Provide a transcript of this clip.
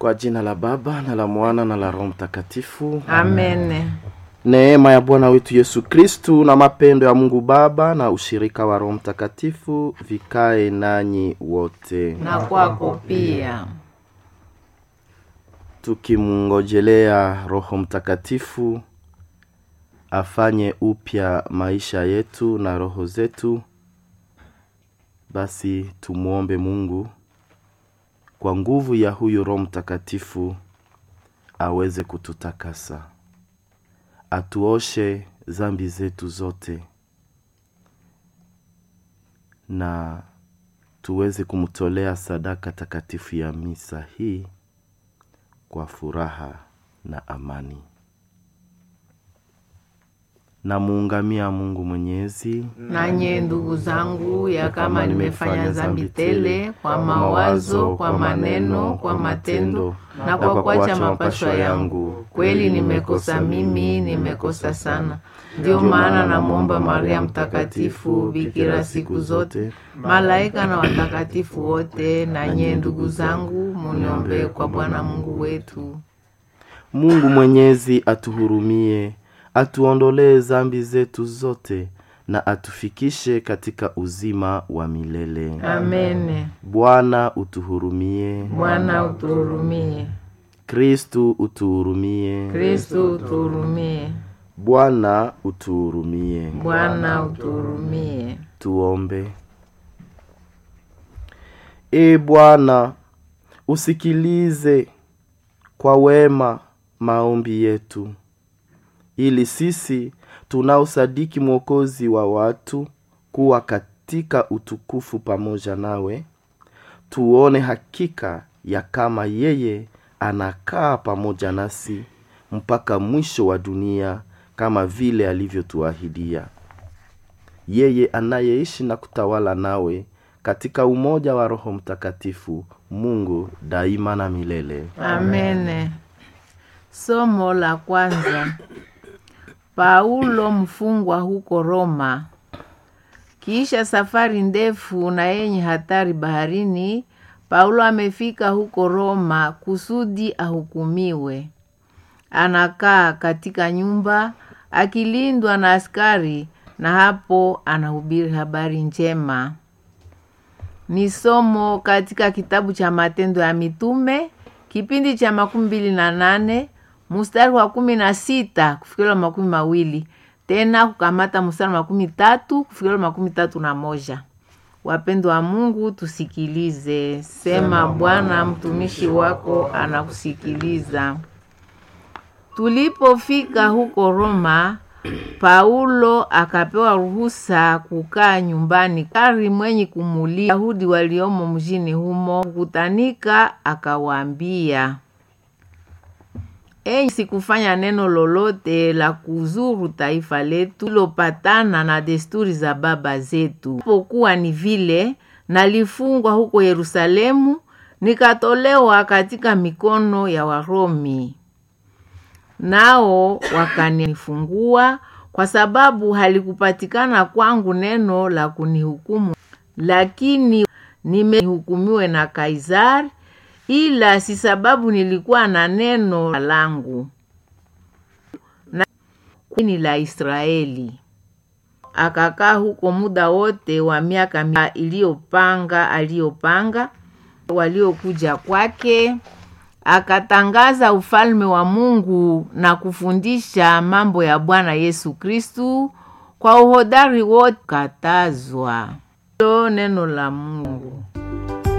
Kwa jina la Baba na la Mwana na la Roho Mtakatifu. Amen. Neema ya Bwana wetu Yesu Kristu na mapendo ya Mungu Baba na ushirika wa Roho Mtakatifu vikae nanyi wote, Na kwako pia. tukimngojelea Roho Mtakatifu afanye upya maisha yetu na roho zetu. Basi tumwombe Mungu kwa nguvu ya huyu Roho Mtakatifu aweze kututakasa, atuoshe zambi zetu zote, na tuweze kumtolea sadaka takatifu ya misa hii kwa furaha na amani. Namuungamia Mungu Mwenyezi Nanye ndugu zangu, ya kama nimefanya dhambi tele kwa mawazo, kwa maneno, kwa matendo na kwa kuacha mapashwa yangu, kweli nimekosa mimi, nimekosa sana. Ndio maana namwomba Maria Mtakatifu, bikira siku zote, malaika na watakatifu wote, nanye ndugu zangu, muniombee kwa Bwana Mungu wetu. Mungu Mwenyezi atuhurumie, atuondolee zambi zetu zote na atufikishe katika uzima wa milele. Amen. Bwana utuhurumie. Bwana utuhurumie. Kristu utuhurumie. Kristo utuhurumie. Bwana utuhurumie. Bwana utuhurumie. Tuombe. E Bwana, usikilize kwa wema maombi yetu, ili sisi tunaosadiki Mwokozi wa watu kuwa katika utukufu pamoja nawe, tuone hakika ya kama yeye anakaa pamoja nasi mpaka mwisho wa dunia, kama vile alivyotuahidia yeye anayeishi na kutawala nawe katika umoja wa Roho Mtakatifu, Mungu daima na milele. Amen. Somo la kwanza. Paulo mfungwa huko Roma. Kisha safari ndefu na yenye hatari baharini, Paulo amefika huko Roma kusudi ahukumiwe. Anakaa katika nyumba akilindwa na askari, na hapo anahubiri habari njema. Ni somo katika kitabu cha Matendo ya Mitume kipindi cha makumi mbili na nane mstari wa kumi na sita kufikiriwa makumi mawili tena kukamata mstari wa makumi tatu kufikiriwa makumi tatu na moja. Wapendo wa Mungu, tusikilize. Sema Bwana, mtumishi wako anakusikiliza. Tulipofika huko Roma, Paulo akapewa ruhusa kukaa nyumbani kari mwenye kumulia Yahudi waliomo mjini humo kukutanika, akawaambia, enyi, sikufanya neno lolote la kuzuru taifa letu lilopatana na desturi za baba zetu, pokuwa ni vile nalifungwa huko Yerusalemu, nikatolewa katika mikono ya Waromi nao wakanifungua kwa sababu halikupatikana kwangu neno la kunihukumu, lakini nimehukumiwe na Kaisari, ila si sababu nilikuwa na neno langu na ni la Israeli. Akakaa huko muda wote wa miaka iliyopanga aliyopanga waliokuja kwake akatangaza ufalme wa Mungu na kufundisha mambo ya Bwana Yesu Kristu kwa uhodari wote. Katazwa lo neno la Mungu.